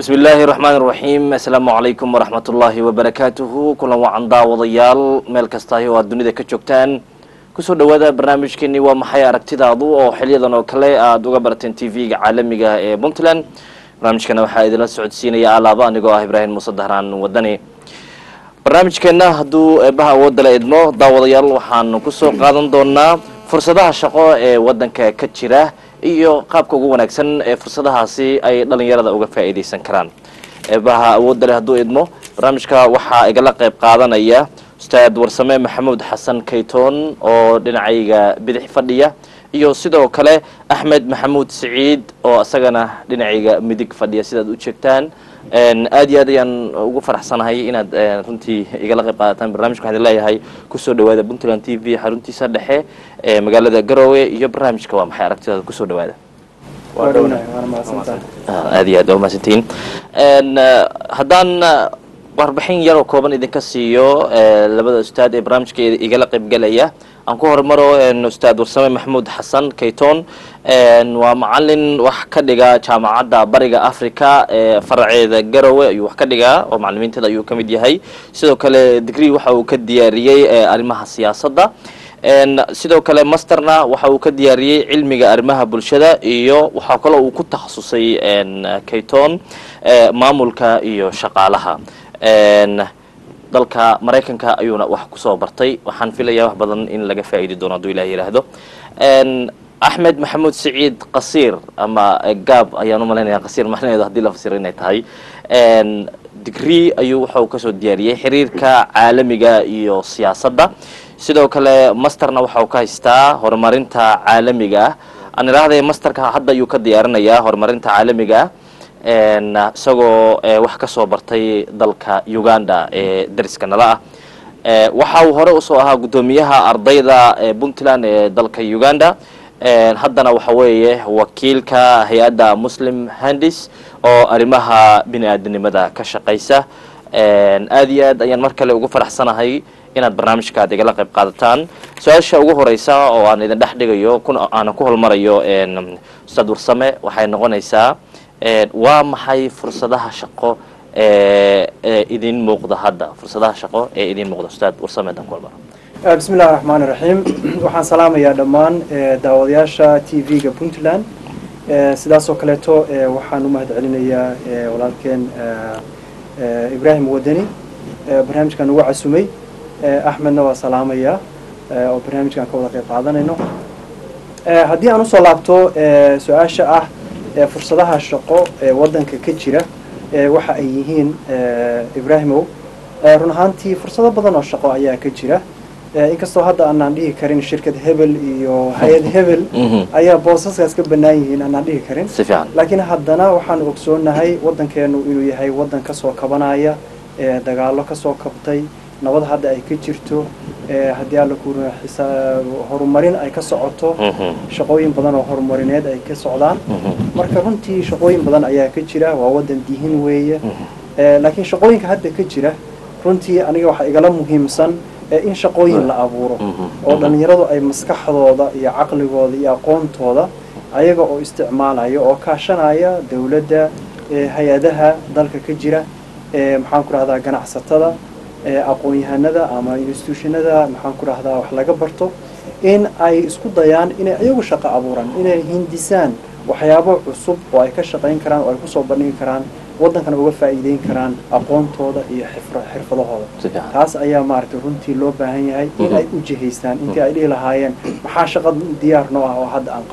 bismi illaahi raxmaan raxiim assalaamu calaykum waraxmat ullaahi wabarakaatuhu kulan wacan daawadayaal meel kastahi oo aad dunida ka joogtaan kusoo dhawaada barnaamijkeeni waa maxay aragtidaadu oo xiliyadan oo kale aada uga barateen t v-ga caalamiga ee puntland barnaamijkana waxaa idinla socodsiinaya alaaba anigoo ah ibraahim muuse dahraan wadani barnaamijkeena hadduu eebaha awoodala idmo daawadayaal waxaanu kusoo qaadan doonaa fursadaha shaqo ee wadanka ka jira iyo qaabka ugu wanaagsan ee fursadahaasi ay dhalinyarada uga faa'iidaysan karaan eebaha awoodda leh hadduu idmo barnaamijka waxaa igala qayb qaadanaya ustaad warsame maxamuud xasan kaytoon oo dhinacayga bidix fadhiya iyo sidoo kale axmed maxamuud siciid oo isagana dhinacayga midig fadhiya sidaad u jeegtaan aad iyo aad ayaan ugu faraxsanahay inaad runtii igala qayb qaadataan barnamijka waxaan idin leeyahay kusoo dhawaada puntland t v xaruntiisa dhexe ee magaalada garowe iyo barnaamijka waa maxay aragtidaada kusoo dhawaada aad iyo aad waa mahadsantihiin haddaan warbixin yaroo kooban idinka siiyo labada ustaad ee barnaamijka igala qaybgelaya aan ku hormaro ustaad warsame maxamuud xasan kayton waa macalin wax ka dhiga jaamacadda bariga africa ee faraceeda garowe ayuu wax ka dhigaa oo macalimiinteeda ayuu ka mid yahay sidoo kale degree waxa uu ka diyaariyey arrimaha siyaasadda sidoo kale masterna waxa uu ka diyaariyey cilmiga arrimaha bulshada iyo waxaa kaloo uu ku takhasusay kayton maamulka iyo shaqaalaha dalka maraykanka ayuuna wax kusoo bartay waxaan filayaa wax badan in laga faa'iidi doono hadduu ilah yidhaahdo axmed maxamuud siciid qasiir ama gaab ayaan u malaynaya qasiir macnaheedu haddii la fasiro inay tahay degree ayuu waxau kasoo diyaariyey xiriirka caalamiga iyo siyaasadda sidoo kale masterna waxau ka haystaa horumarinta caalamiga ah aan idhaahday masterka hadda ayuu ka diyaarinayaa horumarinta caalamiga ah isagoo wax ka soo bartay dalka uganda ee dariska nala ah waxa uu hore usoo ahaa guddoomiyaha ardayda puntland ee dalka uganda haddana waxa weeye wakiilka hay-adda muslim handis oo arrimaha bini aadanimada ka shaqaysa aad iyo aad ayaan mar kale ugu faraxsanahay inaad barnaamijka aad igala qayb qaadataan su-aasha ugu horeysa oo aan idin dhex dhigayo aanan ku holmarayo ustaad warsame waxay noqonaysaa waa maxay fursadaha shaqo ee idin muuqda hadda fursadaha shaqo ee idin muuqda ustaad warsame dan ku holmaro bismi illahi raxmaan iraxiim waxaan salaamayaa dhammaan daawadayaasha t v-ga puntland sidaasoo kaleeto waxaan u mahad celinayaa walaalkeen ibraahim wadani barnaamijkan ugu casumay axmedna waa salaamayaa oo barnaamijkan ka wada qayb qaadanayno haddii aan usoo laabto su-aasha ah fursadaha shaqo ee waddanka ka jira waxa ay yihiin ibraahimow run ahaantii fursado badan oo shaqo ayaa ka jira inkastoo hadda aanaan dhihi karin shirkad hebel iyo hay-ad hebel ayaa boosaskaas ka bannaan yihiin aanaan dhihi karin laakiin haddana waxaanu ogsoonahay waddankeenu inuu yahay waddan kasoo kabanaya dagaalo kasoo kabtay nabad hadda ay ka jirto haddii alla ku horumarin ay ka socoto shaqooyin badan oo horumarineed ay ka socdaan marka runtii shaqooyin badan ayaa ka jira waa waddan dihin weeye laakiin shaqooyinka hadda ka jira runtii aniga waxaa igala muhiimsan in shaqooyin la abuuro oo dhalinyaradu ay maskaxdooda iyo caqligooda iyo aqoontooda ayaga oo isticmaalaya oo kaashanaya dowladda hay-adaha dalka ka jira maxaan ku rahdaa ganacsatada aqoon-yahanada ama institutionada maxaan ku rahdaa wax laga barto in ay isku dayaan inay iyagu shaqo abuuraan inay hindisaan waxyaabo cusub oo ay ka shaqayn karaan oo ay kusoo bandhigi karaan waddankana uga faa'iideyn karaan aqoontooda iyo xirfadahooda taas ayaa maaragtay runtii loo baahan yahay in ay u jihaystaan intii ay dhihi lahaayeen maxaa shaqa diyaar noo ah oo hadda aan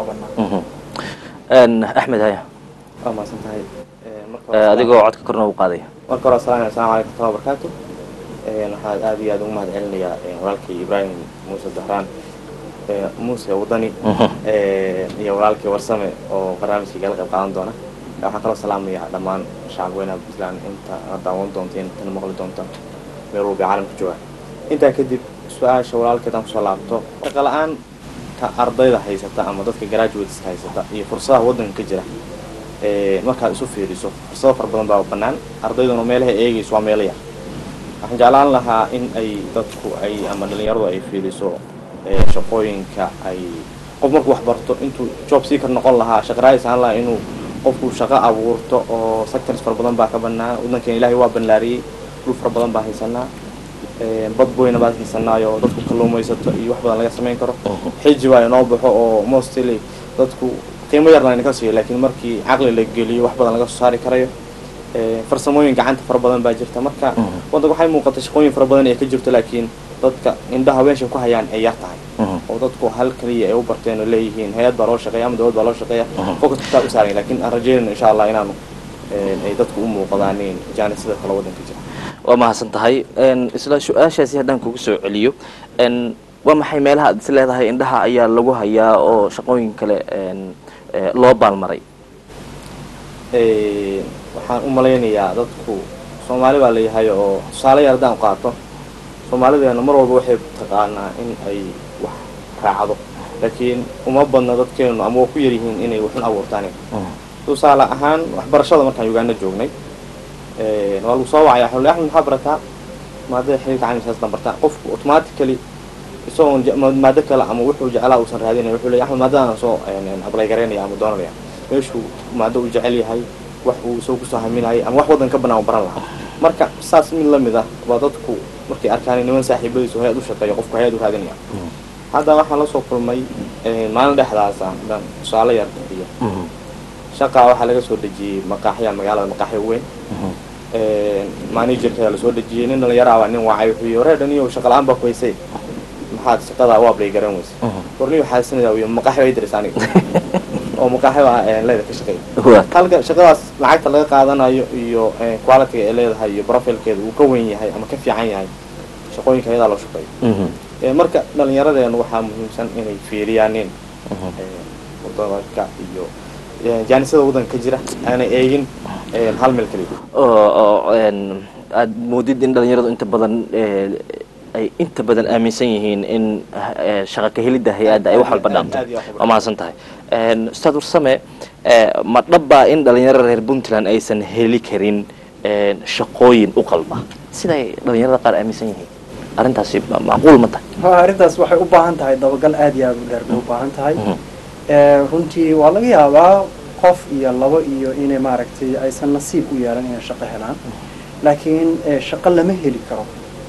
qabana axmed haya waa mahadsan tahay adigoo codka korna u qaadaya marka hore asalaam asalamu calaykum waraxmatullahi wabarakaatu waxaan aad iyo aad ugu mahad celinayaa walaalkii ibraahim muuse dahraan muuse wadani iyo walaalkii warsame oo barnaamijkii gala qayb qaadan doona waxaan kaloo salaamayaa dhammaan shacab weynaha puntland inta na daawan doonta intana maqli doonta meel walba caalamka jooga intaa kadib su-aasha walaalkeed aan kusoo laabto shaqa la-aanta ardayda haysata ama dadka graduateska haysata iyo fursadaha waddanka ka jira markaad isu fiiriso fursado fara badan baa bannaan ardayduna meelaha eegayso waa meelo yar waxaan jeclaan lahaa in ay dadku ay ama dhalinyaradu ay fiiriso shaqooyinka ay qof markuu wax barto intuu job seeker noqon lahaa shaqaraadis aan lahaa inuu qofku shaqo abuurto oo sectors fara badan baa ka banaa waddankeena ilaahay waa banlaariyey dhul fara badan baa haysanaa bad boyna baad haysanaayo dadku kalluumaysato iyo wax badan laga samayn karo xiji baa inoo baxo oo mostly dadku qiimo yarna inaka siiyo laakiin markii caqli la geliyo wax badan laga soo saari karayo farsamooyin gacanta fara badan baa jirta marka waddanka waxay muuqata shaqooyin fara badan ee ka jirto laakiin dadka indhaha weesha ku hayaan ay yar tahay oo dadku hal kaliya ay u barteen oo leeyihiin hay-ad baa loo shaqeeya ama dowlad baa loo shaqeeya focus taa u saaran laakiin aan rajeynayno insha allah inaanu ay dadku u muuqdaanin jaanisada kale waddanka jira waa mahadsan tahay isla su-aashaasi haddaan kugu soo celiyo waa maxay meelaha aad is leedahay indhaha ayaa lagu hayaa oo shaqooyin kale loo baalmaray waxaan u malaynayaa dadku soomaali baa layahay oo tusaale yar haddaan qaato soomaalideena mar walba waxay taqaanaa in ay wax raacdo laakiin uma badna dadkeenu ama waa ku yaryihiin inay waxun abuurtaan tusaale ahaan waxbarashada markaan uganda joognay waa lagu soo wacaya xulli axmed maxaa barataa maadada xiriirka caalamisaasdan bartaa qofku automatically isagoon maado kale ama wuxuu jeclaa uusan raadinaya wuxuu leeyahy axmed maadadaan soo ablay garaynaya ama doonanaya meeshuu maado uu jecel yahay wax uu isagoo kusoo haminayay ama wax waddan ka banaan u baran lahaa marka saas mid lamid ah waa dadku markay arkaan niman saaxiibadiisu hay-ad u shaqeeyo qofku hay-ad u raadinaya hadda waxaan la soo kulmay maalin dhexdaasa dan tusaale yar bixiyo shaqaa waxaa laga soo dejiyey maqaaxya magaalada maqaaxya weyn managerka lasoo dejiyey nin dhalinyaro abaa nin wacay wuxuu yii waree dhaniyo shaqa la-aan baa ku haysay maxaad shaqadaa u ablay garan weysa warniyo xaasinaya wiy maqaaxya way diris aniga oo maqaaxya baa leeda ka shaqeeya halka shaqadaas lacagta laga qaadanayo iyo qualityga ay leedahay iyo profilkeeda uu ka weyn yahay ama ka fiican yahay shaqooyinka ayadaa loo shaqeeyo marka dhalinyaradeenu waxaa muhiimsan inay fiiriyaanin waddanka iyo jaanisada waddanka ka jira aanay eegin hal meel kaliya oo aad moodid in dhalinyaradu inta badan ay inta badan aaminsan yihiin in shaqa ka helidda hay-adda ay wax walba dhaanto waa mahadsan tahay ustaad warsame ma dhabbaa in dhalinyarada reer puntland aysan heli karin shaqooyin u qalma siday dhalinyarada qaar aaminsan yihiin arrintaasi macquul ma tahay ha arrintaas waxay u baahan tahay dabagal aad iyo aad u dheer bay u baahan tahay runtii waa laga yaabaa qof iyo labo iyo inay maaragtay aysan nasiib u yeelan inay shaqo helaan laakiin shaqo lama heli karo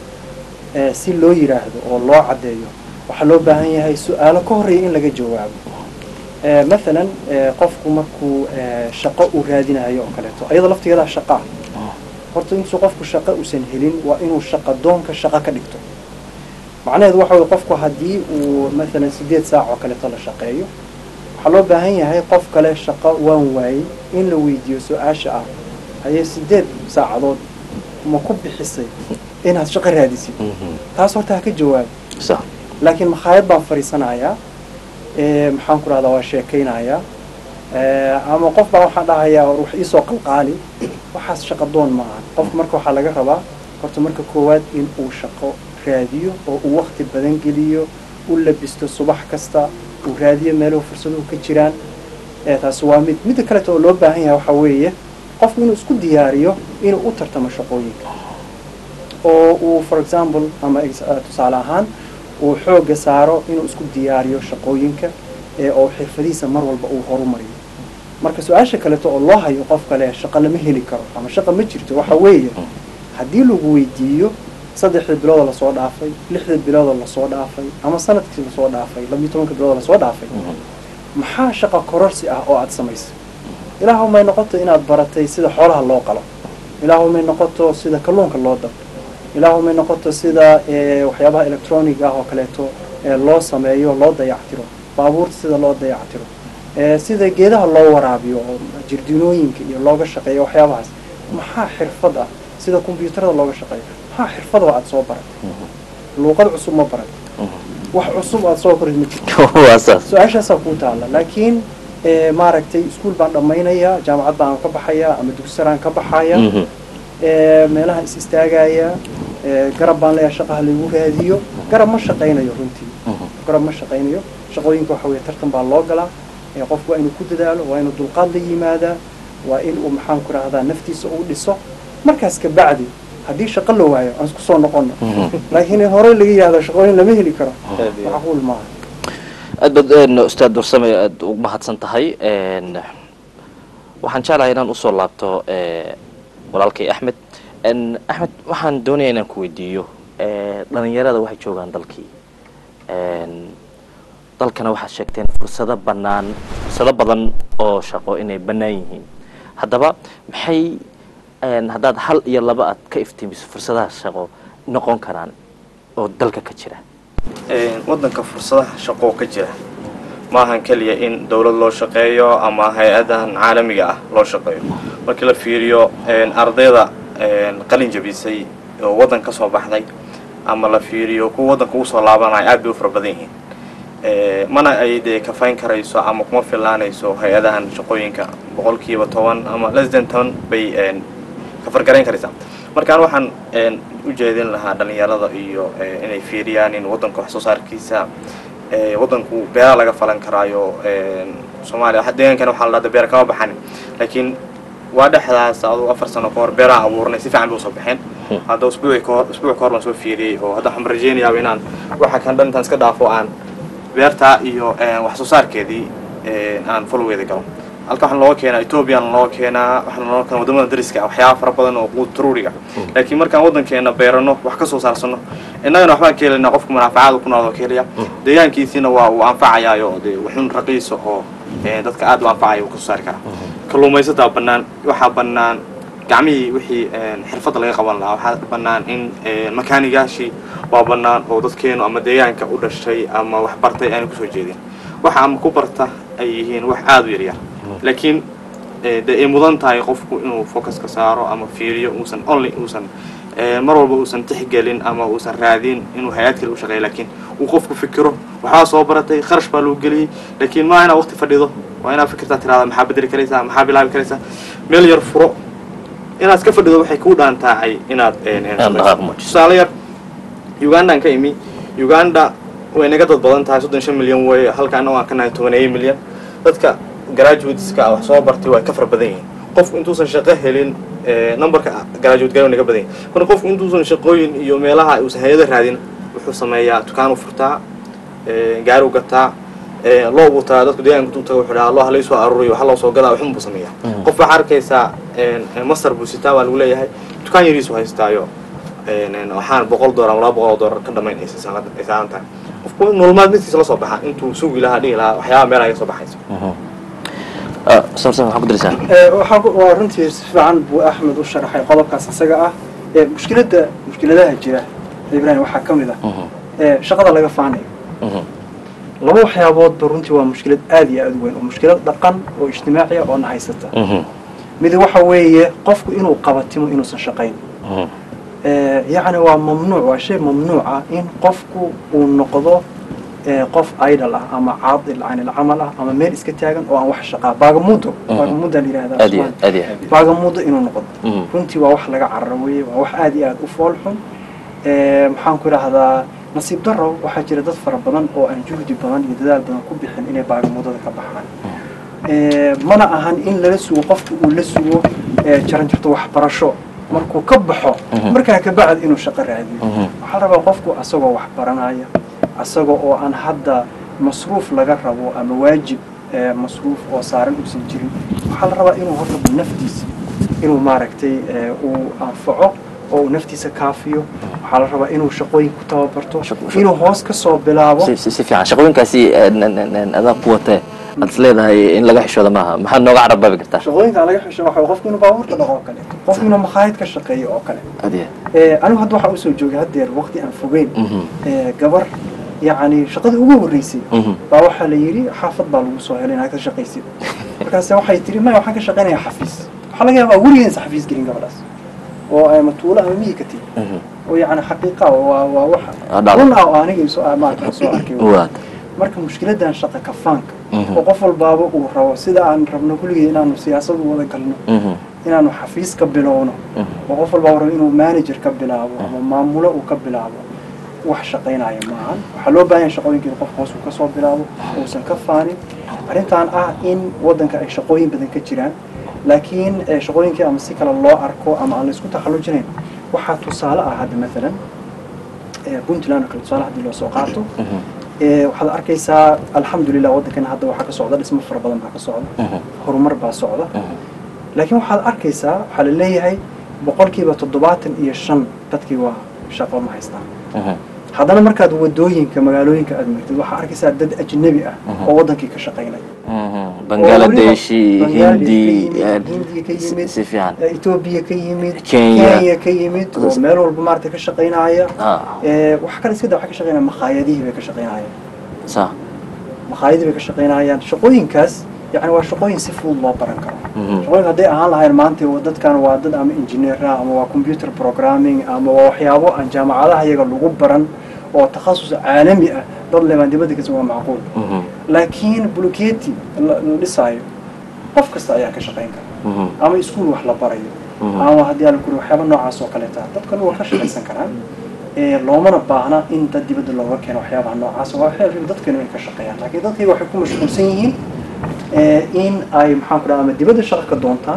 si loo yidhaahdo oo loo caddeeyo waxaa loo baahan yahay su-aalo ka horreeya in laga jawaabo mathalan qofku markuu shaqo uu raadinayo oo kaleeto ayadoo laftigeedaa shaqaa horta intuu qofku shaqo uusan helin waa inuu shaqa doonka shaqo ka dhigto macnaheedu waxa weye qofku haddii uu mathalan sideed saac oo kaleeto la shaqeeyo waxaa loo baahan yahay qof kale shaqo waan waayey in la weydiiyo su-aasha ah hayee sideed saacadood ma ku bixisay inaad shaqo raadisid taas horta ha ka jawaabo laakiin makhaayad baan fadhiisanayaa maxaan ku rahdaa waa sheekaynayaa ama qof baa waxaan dhahayaa war wax iisoo qalqaali waxaas shaqo doon ma aha qofka marka waxaa laga rabaa horta marka koowaad in uu shaqo raadiyo oo uu wakti badan geliyo u labisto subax kasta uu raadiyo meeluhu fursaduhu ka jiraan taasi waa mid midda kaleeta oo loo baahan yahay waxaa weeye qofku inuu isku diyaariyo inuu u tartamo shaqooyinka oo uu for example ama tusaale ahaan uu xoogga saaro inuu isku diyaariyo shaqooyinka oo xirfadihiisa mar walba uu horumariyo marka su-aasha kaleeto oo loo hayo qof kale shaqo lama heli karo ama shaqa ma jirto waxa weeye haddii lagu weydiiyo saddexda biloodoo lasoo dhaafay lixda biloodoo lasoo dhaafay ama sanadkii lasoo dhaafay labiyo tobanka biloodoo lasoo dhaafay maxaa shaqa kororsi ah oo aada samaysay ilaahu may noqoto inaad baratay sida xoolaha loo qalo ilaahu may noqoto sida kalluunka loo dab ilaahu may noqoto sida waxyaabaha electronic ah oo kaleeto loo sameeyo loo dayactiro baabuurta sida loo dayactiro sida geedaha loo waraabiyo oo jirdinooyinka iyo looga shaqeeyo waxyaabahaas maxaa xirfad ah sida kombyuutarada looga shaqeeyo maxaa xirfad oo aada soo baratay luuqad cusub ma baratay wax cusub aada soo korid ma jirto su-aashaasaa kuu taalla laakiin maaragtay iskuol baan dhammaynayaa jaamacad baan ka baxayaa ama dugsaraan ka baxaya meelaha is istaagaya garab baan leeyahay shaqaha lagu raadiyo garab ma shaqaynayo runtii garab ma shaqaynayo shaqooyinka waxa weye tartan baa loo galaa qofku waa inuu ku dadaalo waa inuu dulqaad la yimaadaa waa in uu maxaan ku rahdaa naftiisa uu dhiso markaas kabacdi haddii shaqo la waayo aan isku soo noqono laakiin in horey laga yihahdo shaqooyin lama heli karo macquul maaha aad baad ustaad warsame aad ugu mahadsan tahay waxaan jeclahay inaan usoo laabto eh, walaalkay axmed En, axmed waxaan doonaya inaan ku weydiiyo eh, dhalinyarada waxay joogaan dalkii En, dalkana waxaad sheegteen fursado banaan fursado badan oo shaqo inay bannaan yihiin haddaba maxay en, haddaad hal iyo laba aad ka iftiimiso fursadaha shaqo noqon karaan oo dalka ka jira waddanka fursadaha shaqo ka jira maahan keliya in dowlad loo shaqeeyo ama hay-adahan caalamiga ah loo shaqeeyo markii la fiiriyo ardayda qalin jabisay oo waddan ka soo baxday ama la fiiriyo kuwa waddanka ugu soo laabanaya aad bay u fara badan yihiin mana ay dee kafayn karayso ama kuma filaanayso hay-adahan shaqooyinka boqolkiiba toban ama less than toban bay kafargarayn karaysaa markaan waxaan u jeedin lahaa dhalinyarada iyo inay fiiriyaan in waddanka wax soo saarkiisa waddanku beera laga falan karaayo soomaaliya deegaankana waxaa la dhahda beera kama baxanin laakiin waa dhexdaas aduu afar sano ka hor beeraha abuurnay si fiican bay usoo baxeen hadda usbuuci kahor usbuuc ka hor baan soo fiiriyey oo hadda waxaan rajeynayaaba inaan waxa kan dhan intaan iska dhaafo aan beertaa iyo wax soo saarkeedii aan folweeda galo halka waxaan looga keenaa ethoobiyan looga keenaa waxaan looga keenaa wadamada dariska ah waxyaaba fara badan oo quud taruuriga laakiin markaan waddankeena beerano wax ka soo saarsano innagana waxbaan ka helaynaa qofka manaafacaada ku nooloo ka helaya deegaankiisiina waa uu anfacayaayo dee waxun raqiisa oo dadka aad u anfacaya uu ka soo saari karaa kalluumaysataa bannaan waxaa bannaan gacmihii wixii xirfadda laga qaban lahaa waxaa bannaan in makaanigaashii waa bannaan oo dadkeenu ama deegaanka u dhashay ama wax bartay aanu kusoo jeedin waxa ama ku barta ay yihiin wax aada u yaryar laakiin de ay mudan tahay qofku inuu focuska saaro ama fiiriyo uusan only uusan mar walba uusan tixgelin ama uusan raadin inuu hay-ad kale u shaqeeyo laakiin uu qofku fikiro waxbaa soo baratay kharash baa loo geliyey laakiin maa inaad waqti fadhido waa inaad fikirtaa tirahda maxaa bedeli karaysaa maxaa bilaabi karaysaa meel yar furo inaad iska fadhido waxay kuu dhaantaacay inaad tusaale yar ugandaan ka imi uganda way naga dad badan tahay soddon shan milyan weeye halka annago aan ka nahay tobaneeyo milyan dadka graduateska wax soo bartay way ka fara badan yihiin qofku intuusan shaqo helin numberka graduate gala naga badan yahay marka qofku intuusan shaqooyin iyo meelaha uusan hay-ada raadin wuxuu sameeyaa dukaanu furtaa gaari u gataa loo butaa dadku deegaanka intuu tago wuxuu dhahaa loo halay soo aruuriyo waxa loo soo gadaa waxun buu sameeyaa qof waxaa arkaysaa master buu sitaa baa lagu leeyahay dukaan yariisu haystaayo waxaan boqol doolar ama laba boqol oo doolar ka dhamayn ay saaran tahay qofku nolol maalmeedkiisa la soo baxa intuu sugi lahaa dhihi lahaa waxyaaba meelaha iga soo baxayso samson waxaa ku darisaa waxaa waa runtii si fiican buu axmed u sharaxay qodobkaas isaga ah mushkiladda mushkiladaha jira ibrahim waxaa ka mid ah shaqada laga faanayo laba waxyaaboodba runtii waa mushkilad aad iyo aad u weyn oo mushkilad dhaqan oo ijtimaaciya oo na haysata mid waxa weeye qofku inuu qabatimo inuusan shaqayn yacni waa mamnuuc waa shay mamnuuca in qofku uu noqdo qof idol ah ama caadil can ilcamal ah ama meel iska taagan oo aan wax shaqaa baagamudo baagamuda la yihahdaa baagamudo inuu noqdo runtii waa wax laga cararo weye waa wax aad iyo aad u fool xun maxaan ku idhaahdaa nasiib daro waxaa jira dad fara badan oo aan juhdi badan iyo dadaal badan ku bixin inay baagamudada ka baxaan mana ahan in lala sugo qofku uu la sugo jaran jirto waxbarasho markuu ka baxo markaa kabacd inuu shaqo raadiyo waxaa la rabaa qofku asagoo wax baranaya asaga oo aan hadda masruuf laga rabo ama waajib masruuf oo saaran uusan jirin waxaa la rabaa inuu horta naftiisa inuu maaragtay uu anfaco oo uu naftiisa kaafiyo waxaa la rabaa inuu shaqooyin ku tababarto inuu hoos ka soo bilaabo si fiican shaqooyinkaasi adaa ku watee aad is leedahay in laga xishooda maaha maxaad nooga carabaabi kartaa shaqooyinka laga xisho waxa qofku inuu baabuurta dhaqo oo kale qofku inuu makhaayad ka shaqeeyo oo kale adiya anigu hadda waxaa usoo joogay haddeer waqti aan fogeyn gabar yacni shaqadii ugu horreysay baa waxaa la yidhi xaafad baa lagu soo helay inaad ka shaqaysid markaase waxay tihi maya waxaan ka shaqaynayaa xafiis waxaa laga yaabaa weligeedsa xafiis gelin gabadhaas oo ama tuulo ama miyi ka tigi oo yacni xaqiiqa waa waa wax run ah oo aniga soo maarka soo arkay marka mushkiladan shaqa kafaanka oo qof walbaaba uu rabo sida aan rabno kulligii inaanu siyaasad u wada galno inaanu xafiis ka bilowno oo qof walbaaba rabo inuu manager ka bilaabo ama maamulo uu ka bilaabo wax shaqaynaya maahan waxaa loo baahan yahay shaqooyinka in qofka hoos uu kasoo bilaabo uusan ka faanin arrintan ah in waddanka ay shaqooyin badan ka jiraan laakiin shaqooyinkii ama si kale loo arko ama aan laysku taxallujinayn waxaa tusaale ah hadda maalan puntland oo kale tusaale haddii loo soo qaato waxaad arkaysaa alxamdulilah waddankana hadda waxaa ka socda dhismo fara badan baa ka socda horumar baa socda laakiin waxaad arkaysaa waxaa la leeyahay boqolkiiba toddobaatan iyo shan dadkii waa shaqo ma haystaan Mhm. haddana markaad wadooyinka magaalooyinka aad martid waxaa arkaysaa dad ajnabi ah oo wadankii ka shaqaynaya Mhm. bangaladeshi oo weliba hindi Bangladesh ka yimid, Hindiya ka yimid, si fiican eh, Ethiopia ka yimid Kenya. Kenya ka yimid oo meel walba maaragtay ka shaqaynaya ah Eh, wax kale iska daa waxay ka shaqaynayaan makhaayadihii bay ka shaqaynayaan sa makhaayadihii bay ka shaqaynayaan shaqooyinkaas yani waa shaqooyin si fudud loo baran karo Mhm. shaqooyinka hadday ahaan lahayn maanta waa dadkan waa dad ama engineer ah ama waa computer programming ama waa waxyaabo aan jaamacadaha iyaga lagu baran oo takhasus caalami ah dad lebaan dibadda kasi waa macquul Mhm. laakiin buluketi la la dhisaayo qof kasta ayaa ka shaqayn kara Mhm. ama iskuul wax la barayo Mhm. ama haddii aan kuri waxyaaba noocaas oo kaleeta dadkan waa ka shaqaysan karaan ee loomana baahna in dad dibadda looga keeno waxyaabaha noocaas waa waxyaaba dadkeenu ay ka shaqeeyaan laakiin dadkayga waxay ku mashquulsan yihiin ee in ay maxaan ku dhaha ama dibadda shaqo ka doontaan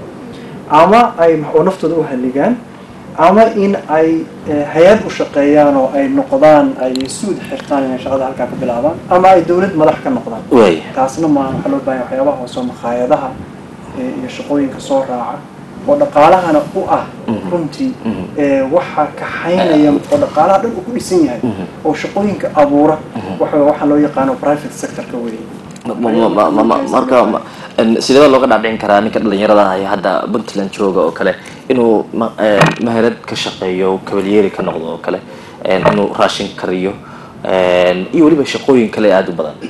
ama ay oo naftooda u halligaan ama in ay eh, hay-ad u shaqeeyaan oo ay noqdaan ay suud xirtaan inay shaqada halkaa ka bilaabaan ama ay dowlad madax ka noqdaan waay taasna maaha waxaa loo baahan yahay waxyaabaha hoose oo makhaayadaha ee, iyo shaqooyinka soo raaca oo dhaqaalahana u ah Mhm. runtii Mhm. ee, waxa kaxaynaya oo dhaqaalaha dhan uu ku dhisan yahay Mhm. oo shaqooyinka abuura waxa waxaa loo yaqaano private sectorka weeye Ma- ma- ma- ma- ma- marka ma- en, sidee looga dhaadhicin karaa ninka dhalinyarada ah ee hadda puntland jooga oo kale inuu ma- eh, maharad ka shaqeeyo kabalyeeri ka noqdo oo kale en, inuu raashin kariyo en, iyo weliba shaqooyin kale aada u badan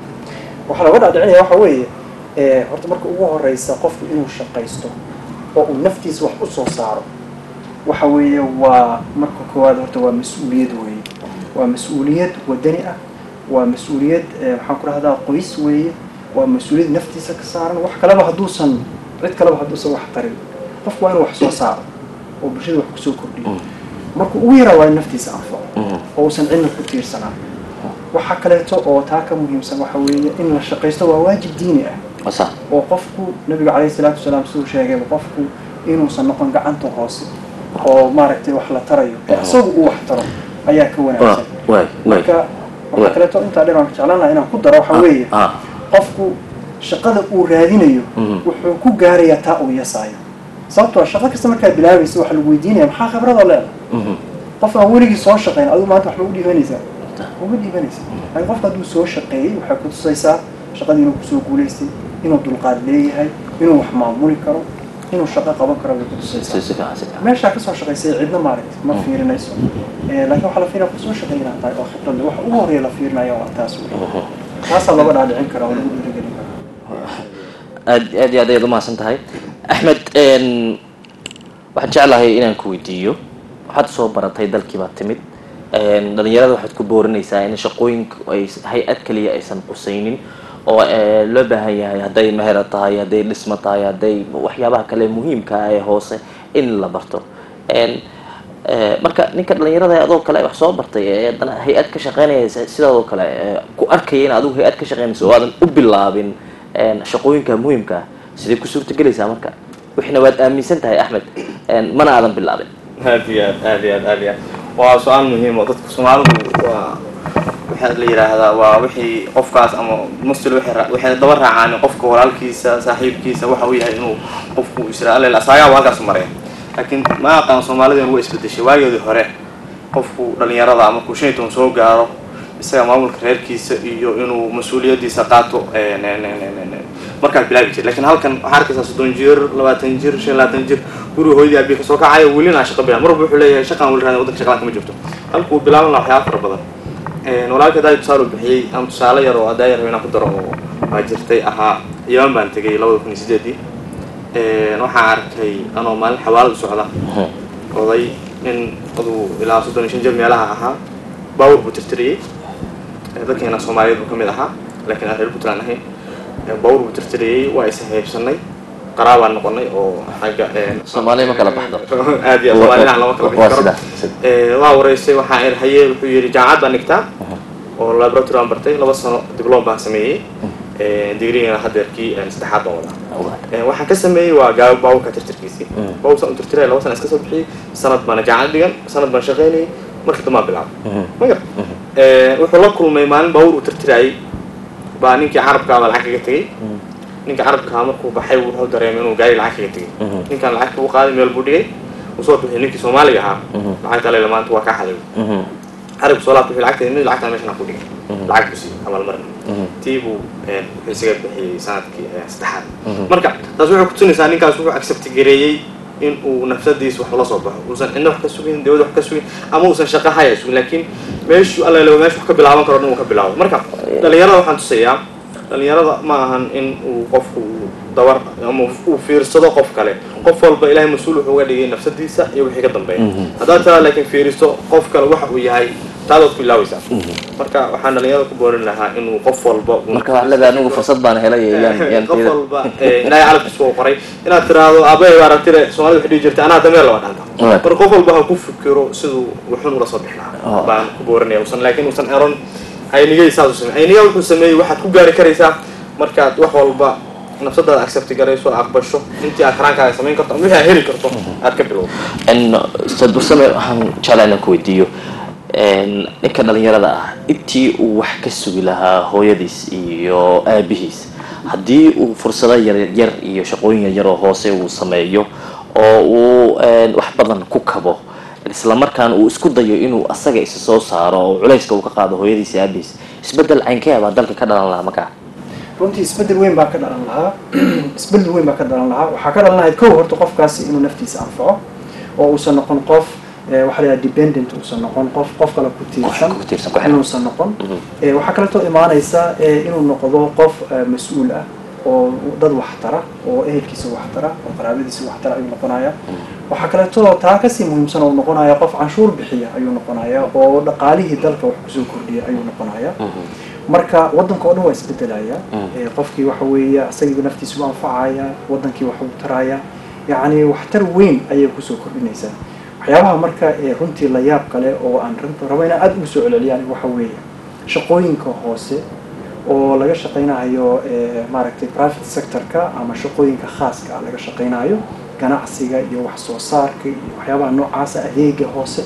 waxaa looga dhaadhicinaya waxa weeye ee, horta marka ugu horeysa qofku inuu shaqaysto oo uu naftiisa wax u soo saaro waxa weeye waa marka koowaad horta waa mas-uuliyad weeye waa mas-uuliyad wadani ah waa mas-uuliyad ee, waxaan ku rahdaa qoys weeye waa mas-uuliyad naftiisa ka saaran wax kaleba hadduusan cid kaleba hadduusan wax tarin qofku waa inuu wax soo saaro oo bulshada wax kusoo kordhiyo marka ugu yaraa waa in naftiisa anfaco Mhm. oo uusan cidna ku tiirsanaan waxa kaleeto oo taa ka muhiimsan waxa weeye in la shaqaysto waa waajib diini ah wasa oo qofku nabiga calayhi salaatu wasalaam siduu sheegayba qofku inuusan noqon gacanta hoose oo maaragtay wax la tarayo ee isagu uu wax taro ayaa ka waay wanaagsan waay waay marka Wa- waxa kaleeto intaa dheer aan jeclaan lahaa inaan ku daro waxa weeye ah qofku shaqada uu raadinayo Mhm. wuxuu ku gaarayaa taa uu yasaayo sababtoo ah shaqo kasta markaad bilaabaysa waxaa lagu weydiinaya maxaa khibradoo leedahay mhm. qof aan weligii soo shaqayn adigu maanta wax ma u dhiibanaysaa uma dhiibanaysa laakiin qofka hadduu soo shaqeeyey waxay ku tusaysaa shaqadii inuu kusoo guulaystay inuu dulqaad leeyahay inuu wax maamuli karo inuu shaqo qaban karo bay ku si tusaysaa si fiican si fiican meeshaa kasoo shaqaysay cidna maaragta ma fiirinayso Eh, laakiin waxaa la fiirinaya kusoo shaqeynaa tahay oo khibrad leh waxa ugu horeeya la fiirinaya waa taas wey taasaa looga dhaadhicin karaa oo lagu dhiirigelin karaa aad aad iyo aad ayaad umahadsan tahay axmed en, waxaan jeclahay inaan ku weydiiyo waxaad soo baratay dalkii baad timid en, dhalinyarada waxaad ku boorinaysaa in shaqooyinka ay hay-ad kaliya aysan qusaynin oo eh, loo baahan yahay hadday mehera tahay hadday dhismo tahay hadday waxyaabaha kale muhiimka ah ee hoose in la barto En, eh, marka ninka dhalinyarada adoo kale wax soo bartay ee haddana hay-ad ka shaqeynaya sidaadoo kale eh, ku arkaya in adigu hay-ad ka shaqeynayso oo aadan u bilaabin en, shaqooyinka muhiimka ah sidee ku suurtagelaysaa marka wixina waad aaminsan tahay axmed en, mana aadan bilaabin aad iyo aad aad iyo aad aad iyo aad waa su-aal muhiim oo dadka soomaalidu waa waxaa la yidhaahdaa waa wixii qofkaas ama mustil waxay ra- waxay daba raacaan qofka walaalkiisa saaxiibkiisa waxa uu yahay inuu qofku israa aleel asaagaa halkaas maraya laakiin ma aqaan soomaalida waa isbedeshay waageedii hore qofku dhalinyarada ama markuu shan iyo toban soo gaaro isaga maamulka reerkiisa iyo inuu mas-uuliyadiisa qaato een, een, een, een, een, een, markaad bilaabi jir lakiin halkan waxaa arkaysaa soddon jir labaatan jir shan iyo labaatan jir guriga hooyadii abii kasoo kacaya welina aan shaqo bilaab marwalba wuxuu leeyahay shaqaan weli raadin waddanka shaqalaan kama jirto halkuu bilaaban lahaa waxyaaba fara badan Een, walaalka adaa tusaale u bixiyey ama tusaale yar oo adaa yar inaan ku daro oo waa jirtay ahaa yaman baan tegay labada kun iyo sideedii Een, waxaan arkay anoo maalin xawaalad u socda oday nin aduu ilaa soddon iyo shan jir meelaha ahaa baawur buu tirtiriyey Ee, dadkeena soomaaliyeed buu ka mid ahaa laakiin aan reer puntland ahayn Ee, baawur buu tirtiriyey waa is haybsanay qaraabaan noqonay oo xagga een, Soomaaliya ma kala baxdo. aad iyo aad soomaalina lama kala waa bixi karo sida sida Ee, waa wareysay waxaa ir haye wuxuu yidhi jaamacad baan dhigtaa oo laboratory aan bartay laba sano diblom baan sameeyey Ee, digriina hadeerkii een, saddexaad baan wadaa ogaad Ee, waxaan ka sameeyey waa gaa baawurka tirtirkiisii Mm. baawurka u tirtiray laba sana iska soo bixiyey sanad baana jaamacad dhigan sanad baan shaqaynayay markii dambaan bilaabay Mhm. ma gar wuxuu la kulmay maalin baawur uu tirtirayay baa ninkii carabka ama lacag kaga tegey ninka carabkaa markuu baxay wuxuu dareemay inuu gaari lacag kaga tegay ninkan lacagta uu qaaday meel buu dhigay uu soo bixiyay ninkii soomaaliga ahaa lacagta alele maanta waa ka xaday carabku soo laabta lacagta mid lacagta meeshan ku dhigay lacag buu siiyey abaalmarin tii buu wuxuu isaga bixiyey sanadkii saddexaad marka taas waxay kutusinaysaa ninkaas wuxuu accept gareeyey in uu nafsadiisa wax ula soo baxo uusan cidna wax ka sugin dawlad wax ka sugin ama uusan shaqo haya sugin laakiin meeshu alla lewa meesha wax ka bilaaban karo dhan uu ka bilaabo marka dhalinyarada waxaan tusayaa dhalinyarada ma ahan in uu qofku dabar ama uu fiirsado qof kale qof walba ilahay mas-uul wuxuu uga dhigay nafsadiisa iyo wixii ka dambeeya haddaad taraa laakiin fiiristo qof kale waxa uu yahay taadaad ku ilaawaysaa marka waxaan dhalinyarada ku boorin lahaa inuu qof walba marka waxaa leedahay anigu fursad baan helay yaan qof walba ilaahay calabkiisa uu qoray inaad tiraahdo aabbahay baa aragtire soomaalida waxay dhihi jirtay anaa dameel laba dhanta marka qof walba ha ku fikiro siduu wuxun ula soo bixi lahaa baan ku boorinaya usan laakiin uusan eron aynigay saas u samey ayniga wuxuu sameeyey waxaad ku gaari karaysaa markaad wax walba nafsadaada accept garayso aqbasho intii aad karaankaaga samayn karto ama wixii aad heli karto aad ka bilowdo ustaad bursame waxaan jeclaa inaan ku weydiiyo ninka dhalinyarada ah intii uu wax ka sugi lahaa hooyadiis iyo aabihiis haddii uu fursado yaryar iyo shaqooyin yaryar oo hoose uu sameeyo oo uu wax badan ku kabo isla markaan uu isku dayo inuu asaga isa soo saaro oo culayska uu ka qaado hooyadiis iyo aabihiis isbedel caynkee baa dalka ka dhalan lahaa markaa runtii isbedel weyn baa ka dhalan lahaa isbedel weyn baa ka dhalan lahaa waxaa ka dhalan lahayd kow horta qofkaasi inuu naftiisa anfaco oo uusan noqon qof waxaa la dependent uusan noqon qof qof kale ku tiirsan inuusan noqon waxaa kaleetoo imaanaysa inuu noqdo qof mas-uul ah oo dad wax tara oo ehelkiisa wax tara oo qaraabadiisa wax tara ayuu noqonaya waxaa kaleetoo taa kasii muhiimsan oo noqonaya qof canshuur bixiya ayuu noqonaya oo dhaqaalihii dalka wax kusoo kordhiya ayuu noqonaya marka waddanka oo dhan waa isbedelaya qofkii waxa weeye isagiiba naftiisu anfacaya waddankii wax u taraya yacni waxtar weyn ayay kusoo kordhinaysaa waxyaabaha marka runtii la yaab kale oo aan rabo inaan aada ugu soo celceliyaan waxa weeye shaqooyinka hoose oo laga shaqaynayo maaragtay private sectorka ama shaqooyinka khaaska ah laga shaqaynayo ganacsiga iyo wax soo saarka iyo waxyaabaha noocaasa adeega hoose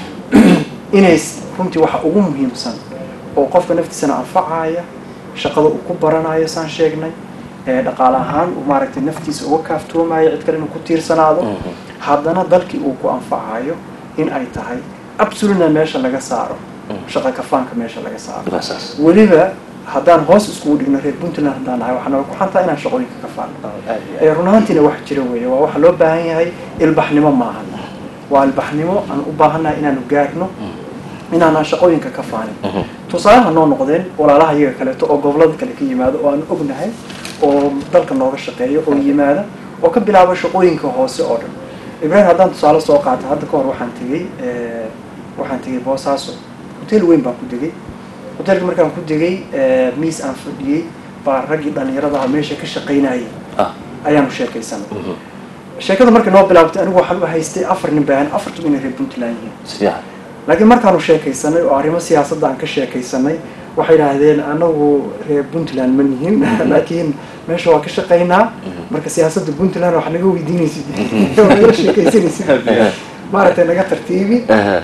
inay runtii waxa ugu muhiimsan oo qofka naftiisana anfacaya shaqada uu ku baranayo saan sheegnay dhaqaale ahaan maaragtay naftiisa uga kaaftoomayo cid kale inuu ku tiirsanaado haddana dalkii uu ku anfacayo in ay tahay absolutna meesha laga saaro shaqa kafaanka meesha laga saaro weliba haddaan hoos iskugu dhigno reer puntland haddaan nahay waxaa naga ku xantaa inaan shaqooyinka kafaano run ahaantiina wax jira weeye waa waxa loo baahan yahay ilbaxnimo maahan waa ilbaxnimo aan u baahannahay inaanu gaarno inaanaan shaqooyinka ka faanin tusaalaha noo noqdeen walaalaha iyaga kaleeto oo gobolada kale ka yimaado oo aan ognahay oo dalka nooga shaqeeyo oo yimaada oo ka bilaaba shaqooyinka hoose oo dhan ibrahim haddaan tusaale soo qaata hadda ka hor waxaan tegey waxaan tegey boosaaso hotel weyn baan ku degay hotelka markaan ku degay miis aan fadhiyey baa raggii dhalinyaradaha meesha ka shaqaynayay ayaanu sheekaysanay sheekada markay noo bilaabtay anigu waxaan u haystay afar nin baahan afartu inay reer puntland yihiin laakiin markaanu sheekaysanay oo arrimo siyaasadda aan ka sheekaysanay waxay idhaahdeen anagu reer puntland ma nihin laakiin meesha waa ka shaqaynaa marka siyaasadda puntland wax naga weydiinaysid naga sheekaysanaysid maaragtay naga tartiibi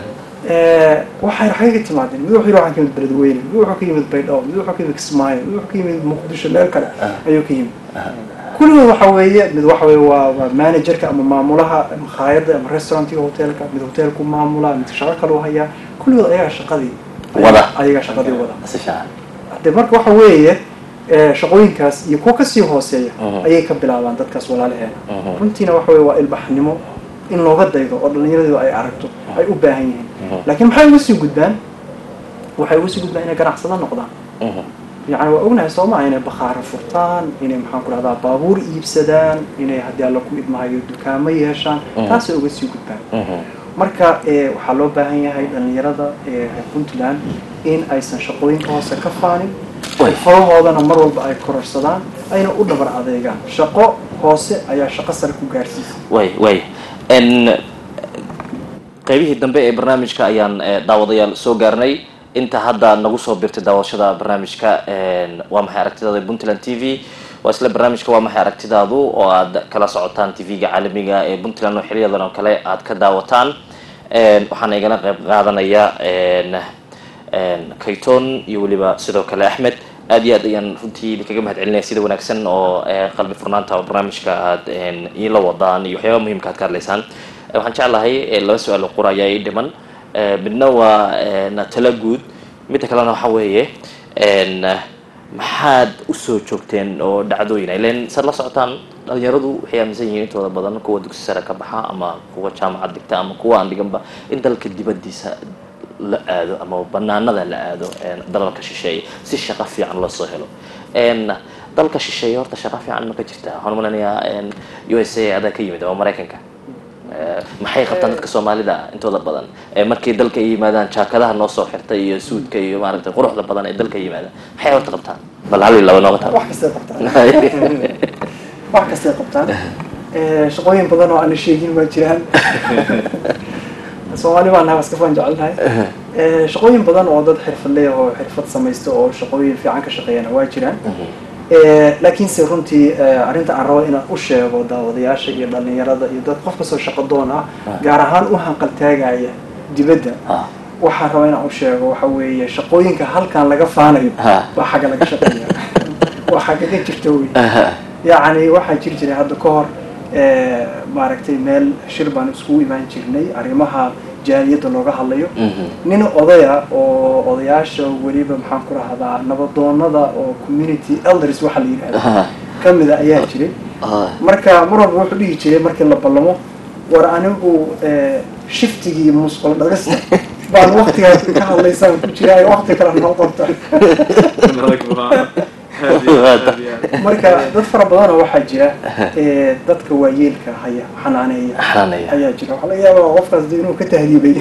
waxay xagay ka timaadeen mid wuxuu yidhi waxaan ka yimid beledweyne mid wuxuu ka yimid baydhabo mid wuxuu ka yimid kismaayo mid wuxuu ka yimid muqdisho meel kale ayuu ka yimid kulligood waxa weeye mid waxa weeye waa waa managerka ama maamulaha makhaayadda ama restaurantiga hotelka mid hotelku maamula mid shaqo kale u hayaa kulligood ayaga shaqadii wada ayaga shaqadii wada si fiican de marka waxa weeye shaqooyinkaas iyo kuwa kasii hooseeya ayay ka bilaabaan dadkaas walaalaheena runtiina waxa weye waa ilbaxnimo in looga daydo oo dhallinyaradu ay aragto ay u baahan yihiin laakiin maxay uga sii gudbaan waxay uga sii gudbaan inay ganacsada noqdaan yani waa ognahay soo maa inay bakhaaro furtaan inay maxaan ku dhahdaa baabuur iibsadaan inay haddii alla ku idmahayo dukaamo yeeshaan taasay uga sii gudbaan marka waxaa loo baahan yahay dhalinyarada reer puntland in aysan shaqooyinka hoose ka faanin xirfadahoodana mar walba ay kororsadaan ayna u dhabar adeegaan shaqo hoose ayaa shaqo sare ku gaarsiisa way way qaybihii dambe ee barnaamijka ayaan daawadayaal soo gaarnay inta hadda nagu soo birtay daawashada barnaamijka waa maxay aragtidaada puntland t v waa isla barnaamijka waa maxay aragtidaadu oo aad kala socotaan t v-ga caalamiga ee puntland oo xiliyadan oo kale aad ka daawataan waxaana igala qayb qaadanaya kayton iyo weliba sidoo kale axmed aad iyo aad ayaan runtii idinkaga mahad celinaya sida wanaagsan oo eh, qalbi furnaanta oo barnaamijka aad een, iila wadaan iyo waxyaaba muhiimka aad ka hadlaysaan Eh, waxaan jeclahay eh, laba su-aal oo qura ayaa ii dhiman Eh, midna waa een, talo guud midda kalena waxa weeye een, maxaad usoo joogteen oo dhacdooyin ilen saad la socotaan dhalinyaradu waxay aaminsan yihiin intooda badan kuwa dugsi sare ka baxa ama kuwa jaamacad dhigta ama kuwa aan dhiganba in dalka dibadiisa la aado ama banaanada la aado een, dalalka shisheeye si shaqo fiican loo soo helo een, dalka shisheeye horta shaqo fiican ma ka jirta waxaan umalenayaa een, u s a adaa ka yimid oo maraykanka Eh, maxay qabtaan dadka soomaalida intooda badan Eh, markay dalka ay yimaadaan jaakadaha noo soo xirtay iyo suudka iyo maaragtay quruxda badan ee dalka yimaadaan maxay horta qabtaan bal hal iyo laba nooga taabo wax kastay qabtaan wax kastay qabtaan Eh, shaqooyin badan oo aan la sheegin waa jiraan soomaali baan nahay waa iska faan jecelnahay Eh, shaqooyin badan oo dad xirfadley oo xirfad samaysta oo shaqooyin fiican ka shaqeeyana waa jiraan Eh, laakiinse runtii eh, arrinta aan rabo inaan u sheego daawadayaasha iyo dhalinyarada iyo dad qof kastoo shaqo doon ah gaar ahaan u hanqaltaagaya dibadda Ah. waxaan rabaa inaan u sheego waxa weeye shaqooyinka halkan laga faanayo Ha. waa xagga laga shaqeeya waa xaggaga jirta wey yacni waxaa jiri jiray hadda ka hor eh, maaragtay meel shir baan iskugu imaan jirnay arrimaha jaaliyadda looga hadlayo nin odaya oo odayaasha weliba maxaan ku rahdaa nabadoonada oo community elders waxa la yidhahda ka mida ayaa jiray marka mar walba wuxuu dhihi jiray markii la ballamo war anigu eh, shiftigii musqul dhagasta baan waktigaas ka hadlaysaan ku jiraa wakti kale noo qorta marka dad fara badanoo waxaa jira eh, dadka waayeelka haya xanaaneeya xanaaneeya. ayaa jira waxaa laga yaabaa qofkaas de inuu ka tahriibay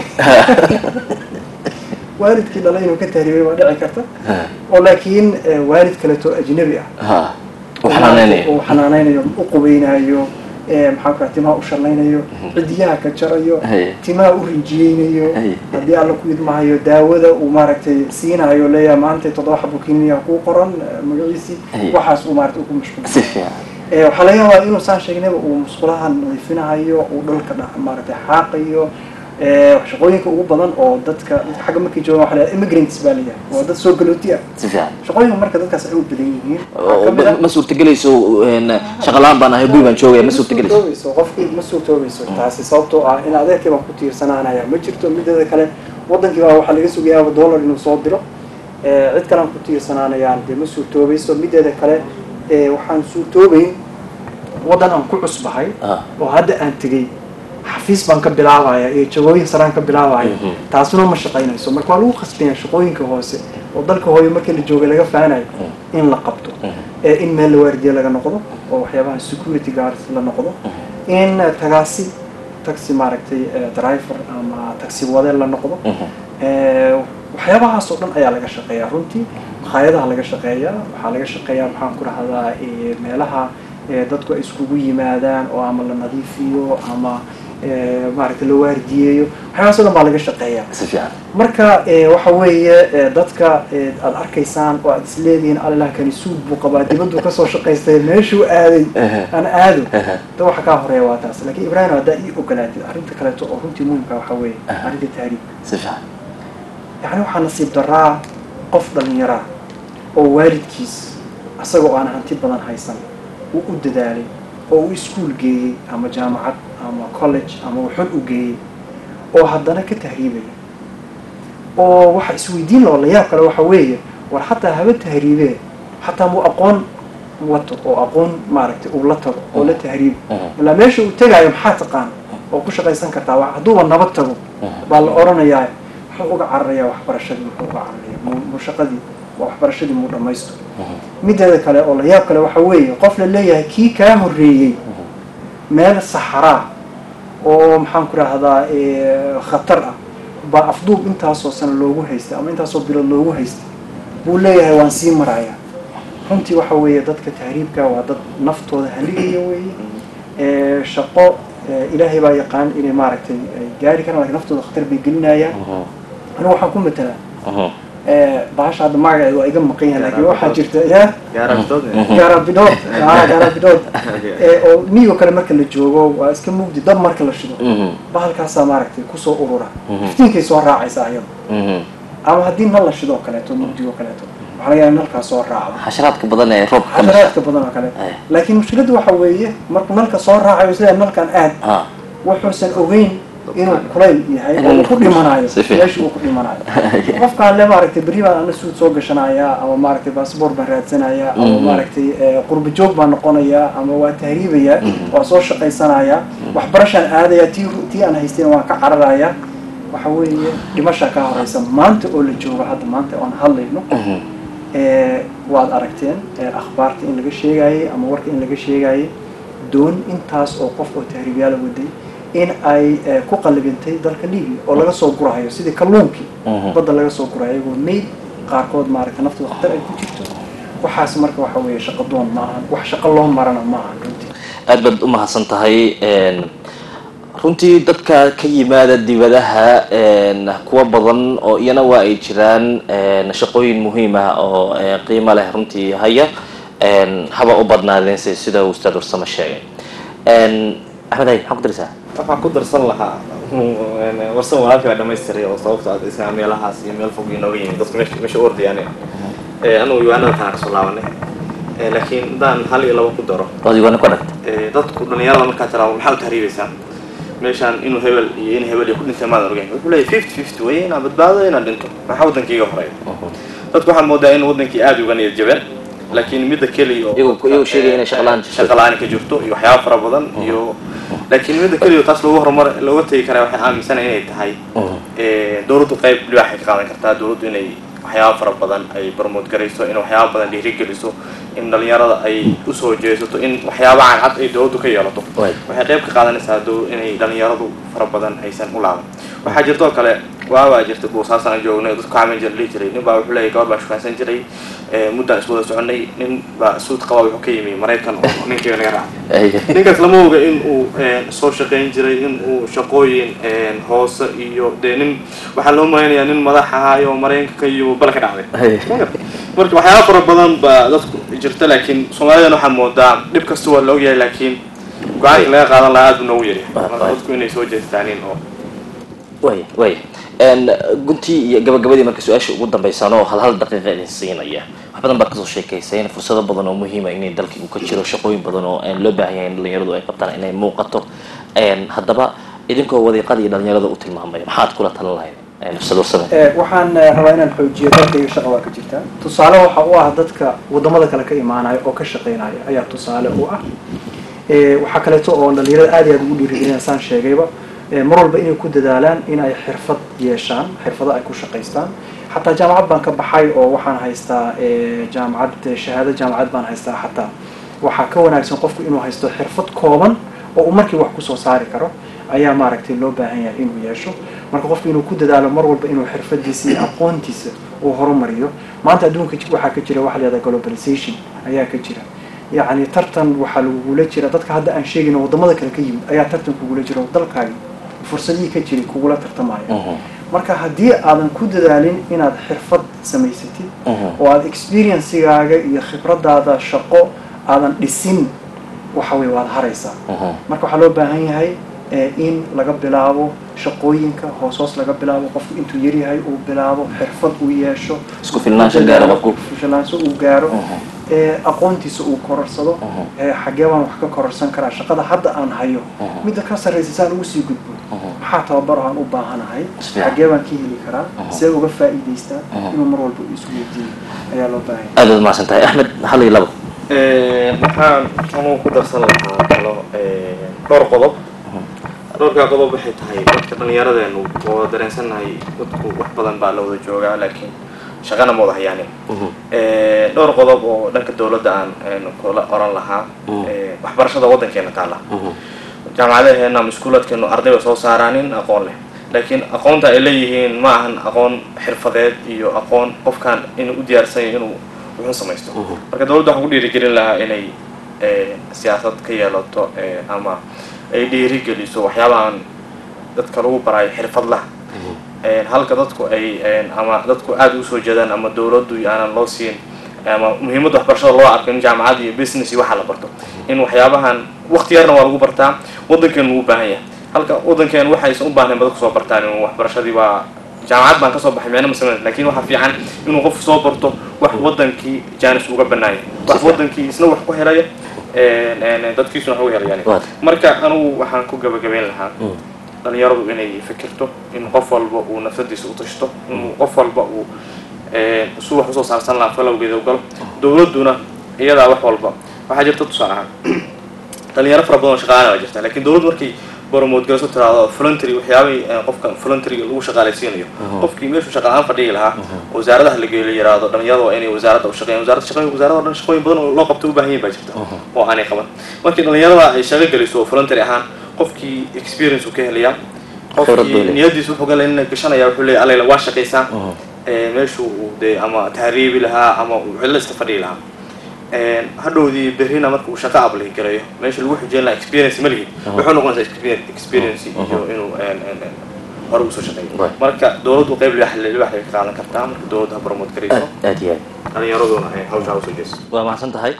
waalidkii dhalay inuu ka tahriibay waa dhici karta oo laakiin eh, waalid kaleeto ajnabi ah ha u xanaaneynayo uu xanaaneynayo u qubaynayo ee maxaa ku timaha u shallaynayo cidiyaha ka jarayo Haye. timaha u rinjiyeynayo Haye. haddii alla ku idmahayo daawada uu maaragtay siinayo leeyahay maanta toddoba xabo kiniya kuu qoran eh, magaciisii Haye. waxaas uu maaragtay ugu mashquul si fiican Eh, waxaa laga yaabaa inuu saan sheegnayba uu musqulaha nadiifinayo uu dhulka dha- maaragtay xaaqayo eh, shaqooyinka ugu badan oo dadka dadka xagga markay joogaan waxa la yidhaha immigrants baa la yidhaha waa dad soo galooti ah si fiican shaqooyinka marka dadkaas ay u badan yihiin waxaa oo ka mid ah ma- ma suurtagelayso een, shaqo la-aan baan ahay gurigaan joogaya ma suurtagelayso suurtoobayso qofkii ma suurtoobayso taasi sababtoo ah in adeerkii baan ku tiirsanaanaya ma jirto mideeda kale wadankii baa waxaa laga sugayaaba dollar inuu soo diro Eh, cid kalean ku tiirsananayaan dee ma suurtoobayso mideeda kale eh, waxaan suurtoobayn waddan aan ku cusbahay Ah. oo hadda aan tegey xafiis baan ka bilaabaya iyo jagooyin saraan ka bilaabaya Mhm. taasuna ma shaqaynayso marka waa lagu khasbaya shaqooyinka hoose oo dalka hooyo markii la joogay laga faanayo in la qabto ee in meel la waardiye laga noqdo oo waxyaabaha security guards la noqdo in eh, tagaasi taxi maaragtay eh, driver ama taxi wade la noqdo Eh, waxyaabahaas oo dhan ayaa laga shaqeeyaa runtii makhaayadaha laga shaqeeyaa waxaa laga shaqeeyaa maxaan ku rahdaa eh, meelaha eh, dadku ay iskugu yimaadaan oo ama la nadiifiyo ama eh, maaragtay la waardiyeeyo waxyaabahaas oo dhan baa laga shaqeeyaa si fiican marka eh, waxa weeye eh, dadka eh, aad arkaysaan oo aad isleedihiin allah kani suud buu qabaa dibaddu kasoo shaqaystay meeshuu aaday Ehe. aan aado Ehe. da waxa kaa horeeya waa taas laakiin ibrahim haddaa ii ogolaatid arrinta kaleeto oo runtii muhimka waxa weeye Aha. arrinta taariikh si fiican yacni waxaa nasiib daraa qof dhallinyaraa oo waalidkiis asagoo aan hanti badan haysan uu u dadaalay oo uu iskuul geeyey ama jaamacad ama college ama wuxun u geeyey oo haddana ka tahriibaya oo waxa isweydiin loo la yaab kale waxa weeye war xataa haba tahriibee xataa muu aqoon wato oo aqoon maaragtay uu la tago oo la tahriibo Mhm. ilaa meesha uu tegaayo maxaa taqaan oo ku shaqaysan kartaa wa- hadduuba nabad tago baa la odhanayaa muxuu uga cararayaa waxbarashadii muxuu uga cararaya muu muu shaqadii waa waxbarashadii muu dhammaysto mideeda kale oo la yaab kale waxa weeye qof la leeyahay kii kaa horreeyey meel saxaraa oo maxaan ku rahdaa khatar ah baa afduub intaasoo sano loogu haystay ama intaasoo bilood loogu haystay buu leeyahay waan sii marayaa runtii waxa weeye dadka tahriibka waa dad naftooda haligaya weeye Eh, shaqo eh, ilaahay baa yaqaan inay maaragtay ay gaari karaan lakin naftooda khatar bay gelinayaan anigu waxaan ku matelaa eh, bahasha hadda magaceedu waa iga maqan yahay laakiin waxaa jirta ya gaarabtood gaarabidood ah gaarabidood Eh, oo miyigo kale marka la joogo waa iska mugdi dab marka la shido bahalkaasaa maaragtay kusoo urura Mhm. iftiinkay soo raacaysaa ayada ama haddii nal la shidoo kaleeto mugdigoo kaleeto waxaa waxaa laga yaaba nalkaa soo raacdo xasharaadka badan ee roobka ka dhasha xasharaadka badan oo kale Eh. laakiin mushkiladdu waxa weeye markuu nalka soo raacayo sida nalkan aad ha wuxuusan ogeyn inuu kulayl yahay oo Inuu uu ku dhimanayo si fiican. meesha uu ku dhimanayo qofkaan le maaragtay berri baan ana suud soo gashanaya ama maaragtay baasboor baan raadsanaya ama Mhm. maaragtay eh, qurba joog baan noqonaya ama waa tahriibaya waa soo shaqaysanaya waxbarashaan aadaya tii tii aan haystayna waan ka cararaya waxa weeye dhimashaa ka horeysa maanta oo la joogo hadda maanta oon hadlayno Mhm. ee, waad aragteen ee, akhbaarta in laga sheegayay ama warka in laga sheegayay doon intaas oo qof oo tahriibyaala waday in ay ee, ku qalibintay dalka libya oo laga soo gurahayo sidii kalluunkii Mhm. badda laga soo gurayo iyagoo mayd qaarkood maaragtay naftooda khatar ay ku jirto waxaas marka waxa weeye shaqo doon ma ahan wax shaqo loo marana ma ahan runtii aad baad u mahadsan tahay een, runtii dadka ka yimaada dibadaha een, kuwa badan oo iyana waa ay jiraan een, shaqooyin muhiim ah oo ee, qiimo leh runtii haya een, haba u badnaadeense sida uu ustaad warsamo sheegay Een, axmed hay maxaa ku darisaa waxaan ku darsan lahaa warsan walaalkii baa dhamaystiray oo sababta aad isna meelahaas iyo meel fog inooga yimid dadka meesha meesha u ordayaan anugu yuwaanada taan kasoo laabanay Eh, laakiin haddaan hal iyo laba ku daro waad igoona ku dhagta Eh, dadku dhalinyarada markaa tiraado maxaa u tahriibaysaa meeshaan inuu hebel iyo in hebel iyo ku dhintay maadan ogeyn wuxuu leeyahy fifty fifty way inaan badbaado inaan dhinto maxaa waddankayga horeeya dadku waxaa moodaa in waddankii aada uga niyad jabeen laakiin midda keliya oo Iyagu- iyagu sheegaya inay shaqo la'aan jirto. shaqo la'aan ka jirto iyo waxyaaba fara badan iyo laakiin midda keliya oo taas loogu horumar looga tegi karaa waxay aaminsanahay inay tahay Eh, dowladdu qayb libaaxay ka qaadan kartaa dowladdu inay waxyaaba fara badan ay promote garayso in waxyaaba badan dhiirigeliso in dhalinyarada ay usoo jeesato in waxyaaba cadcad ay dowladdu ka yeelato Right. waxay qayb ka qaadanaysaa dow inay dhalinyaradu fara badan aysan u laaban waxaa jirtoo kale waabaa jirta boosaasan aan joognay oo dadku camin jir dhihi jiray nin baa wuxuu leeyahy gabar baa shukaansan jiray eh, muddaan iswada soconay nin baa suud qaba wuxuu ka yimi maraykan oo ninkayga naga raacay ninkaas lama oga in uu eh, soo shaqayn jiray in uu shaqooyin eh, hoose iyo dee nin waxaa loo malaynayaa nin madax ahaayo maraykanka iyo bal ka dhacday marka waxyaaba fara badan baa dadku jirta laakiin soomaalidana waxaa moodaa dhib kasta waa la ogyahay laakiin go-aanka laga qaadan lahaa aad buu noogu yaryahay Right, marka right. dadku inay soo jeestaanin oo way way Een, guntii iyo gabagabadii marka su-aasha ugu dambeysaan oo hal hal daqiiqa idin siinaya wax badan baad kasoo sheekayseen fursado badan oo muhiima inay dalka uu ka jiro shaqooyin badan oo een, loo baahan yahay in dhalinyaradu ay qabtaan inay muuqato Een, haddaba idinkoo wadiiqada iyo dhalinyarada u tilmaamaya maxaad kula talin lahayd Een, ustaad warsame Eh, waxaan eh, rabaa inaan xoojiyo dalkayga shaqa waa ka jirtaa tusaale waxa u ah dadka wadamada kale ka imaanaya oo ka shaqaynaya ayaa tusaale u ah Eh, waxaa kaleeto oo dhalinyarada aad iyo aad ugu dhiirigelina saan sheegayba eh, mar walba inay ku dadaalaan in ay xirfad yeeshaan xirfado ay ku shaqaystaan xataa jaamacad baan ka baxay oo waxaan haystaa eh, jaamacad eh, shahaado jaamacad baan haystaa xataa waxaa ka wanaagsan qofku inuu haysto xirfad kooban oo uu markii wax kusoo saari karo ayaa maaragtay loo baahan yahay inuu yeesho marka qofku inuu ku dadaalo mar walba inuu xirfadiisa iyo aqoontiisa uu horumariyo maanta adduunka ji- waxaa ka jira waxa la yihahda globalization ayaa ka jira yacni tartan waxaa lagugula jira dadka hadda aan sheegayno wadamada kale ka yimid ayaa tartan kugula jira oo dalkaagi fursadihii ka jiray kugula tartamaya Mhm. marka haddii aadan ku dadaalin inaad xirfad samaysatid Mhm. oo aad experiencigaaga iyo khibradaada shaqo aadan dhisin waxa weye waad haraysaa Mhm. marka waxaa loo baahan yahay eh, in laga bilaabo shaqooyinka hoos hoos laga bilaabo qofku intuu yaryahay uu bilaabo xirfad uu yeesho Isku filnaansho gaaro qofku. Isku filnaansho uu gaaro Mhm. ee aqoontiisa uu kororsado Mhm. ee xaggee baan wax ka kororsan karaa shaqada hadda aan hayo Mhm. midda ka sarraysa saan ugu sii gudbo Mhm. maxaa tababaro aan u baahanahay Si fiican. xaggee baan ka heli karaa Mhm. see uga faa'iidaystaa Mhm. inuu mar walba isu weydiiyo ayaa loo baahan yahay aad baad mahadsan tahay axmed hal iyo labo Eh, waxaan anuu ku darsan lahaa kalo eh, dhowr qodob dhowrkaa qodob waxay tahay dadka dhallinyaradeenu oo dareensannahay dadku wax badan baa la wada joogaa laakiin shaqana ma wada hayaanin Mhm. Eh, dhowr qodob oo dhanka dowladda aan een, kula oran lahaa Mm. Eh, waxbarashada waddankeena taala Mhm. jaamacadaheena ama iskuulaadkeenu arday bay soo saaraanin aqoon leh laakiin aqoonta ay leeyihiin ma ahan aqoon xirfadeed iyo aqoon qofkan inuu u diyaarsan yahay inuu wuxuu samaysto Mhm. marka dowladda waxaan ku dhiirigelin lahaa inay eh, siyaasad ka yeelato eh, ama ay dhiirigeliso waxyaabahan dadka lagu barayo xirfadlaha Eh, halka dadku ay eh, ama dadku aada usoo jeedaan ama dowladdu aanan loo siin ama muhiimadda waxbarashada loo arko in jaamacad iyo business iyo waxa la barto in waxyaabahan waqti yarna waa lagu bartaa waddankeenu wuu u baahan yahay halka waddankeenu waxaysan u baahnayn ba dadku soo bartaan inuu waxbarashadii baa jaamacad baan kasoo baxay meena ma sameyn laakiin waxaa fiican inuu qofku soo barto wax wadankii jaanis uga banaaya wax wadankii isna wax ku helaya een, een, dadkiisuna wax uga helayaan Waad. marka anugu waxaan ku gabagabeyn lahaa dhalinyaradu inay fikirto in qof walba uu nafsadiisa u tashto in qof walba uu een, su wax usoo saarsan lahaa falowgeeda u galo dowladduna iyadaa wax walba waxaa jirta tusaale ahaan dhalinyaro fara badan oo shaqaalaha baa jirta laakiin dowladdu markay boromood galayso tiraahdo voluntary waxyaabay qofka voluntary lagu shaqaalaysiinayo qofkii meeshuu shaqa aan fadhigi lahaa wasaaradaha la geeyo la yiraahdo dhalinyarada waa inay wasaaradda u shaqeeyaan wasaaradda shaqooyin wasaaradda oo dhan shaqooyin badan oo loo qabto u baahan yihin baa jirta oo aanay qaban markii dhalinyarada ay shaqo geliso oo voluntary ahaan qofkii experience uu ka helayaa Khibrad buu qofkii leeyahay. niyadiisa wuxuu gala in gashanaya wuxuu leeyahay alayla waa shaqaysaa ee, meeshuu uu dee ama tahriibi lahaa ama uu cidlo iska fadhigi lahaa Een, hadhowdii berrina marka uu shaqo ablay garayo meesha lagu xujeyn lahaa experience ma lihi wuxuu noqonaysaa exper- experience iyo inuu een, een, een, hore usoo shaqeeyo Right. marka dowladdu qayb libax libax bay ka qaadan kartaa marka dowladdu ha promote garayso aad aad iyo aad dhalinyaraduna ay hawshaa usoo jeeso waa mahadsan tahay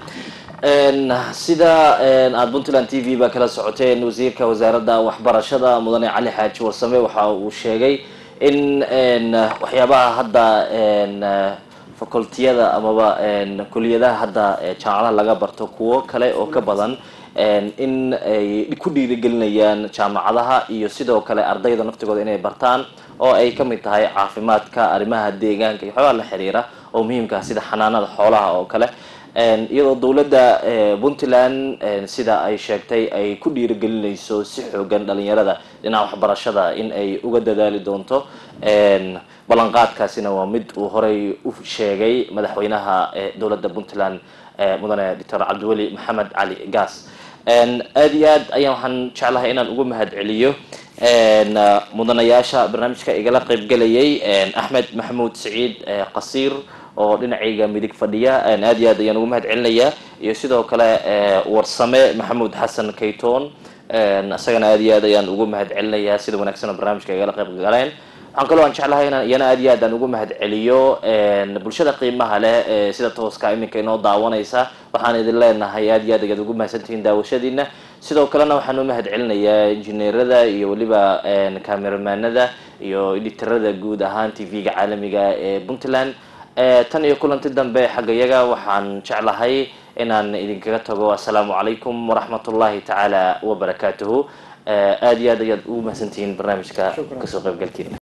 Een, sida een, aad puntland t v ba kala socoteen wasiirka wasaaradda waxbarashada mudane cali xaaji warsame waxa uu sheegay in een, waxyaabaha hadda een, facultiyada amaba een, kuliyadaha hadda ee jaamacadaha laga barto kuwo kale oo ka badan een, in ay ku dhiirigelinayaan jaamacadaha iyo sidoo kale ardayda naftigooda inay bartaan oo ay ka mid tahay caafimaadka arrimaha deegaanka iyo waxyaabaha la xiriira oo muhiimka ah sida xanaanada xoolaha oo kale Een, iyadoo dowladda eh, puntland een, sida ay sheegtay ay ku dhiirigelinayso si xoogan dhalinyarada dhinaca waxbarashada in ay uga dadaali doonto Een, ballanqaadkaasina waa mid uu horey u sheegay madaxweynaha eh, dowladda puntland eh, mudane doctor cabdiweli maxamed cali gaas Een, aad iyo aad ayaan waxaan jeclahay inaan ugu mahad celiyo een, uh, mudanayaasha barnaamijka igala qaybgelayay een, axmed maxamuud siciid eh, qasiir oo dhinacayga midig fadhiya een, aad iyo aad ayaan ugu mahad celinayaa iyo sidoo kale eh, warsame maxamuud xasan kaytoon een, isagana aad iyo aad ayaan ugu mahad celinayaa sida wanaagsan oo barnaamijka igala qayb galeen waxaan kaloo aan jeclahay inaan iyana aad iyo aad aan ugu mahad celiyo een, bulshada qiimaha leh ee sida tooska iminka inoo daawanaysa waxaan idin leenahay aad iyo aad ayaad ugu mahadsantihiin daawashadiina sidoo kalena waxaan u mahad celinayaa injineerada iyo weliba een, kameramaanada iyo editarada guud ahaan tv-ga caalamiga ee puntland Eh, tan iyo kulanti dambe xaggayaga waxaan jeclahay inaan idinkaga tago assalaamu calaykum waraxmatullahi tacaala wabarakaatuhu Eh, aad iyo aad ayaad ugu mahadsantihiin barnaamijka kasoo qaybgalkiina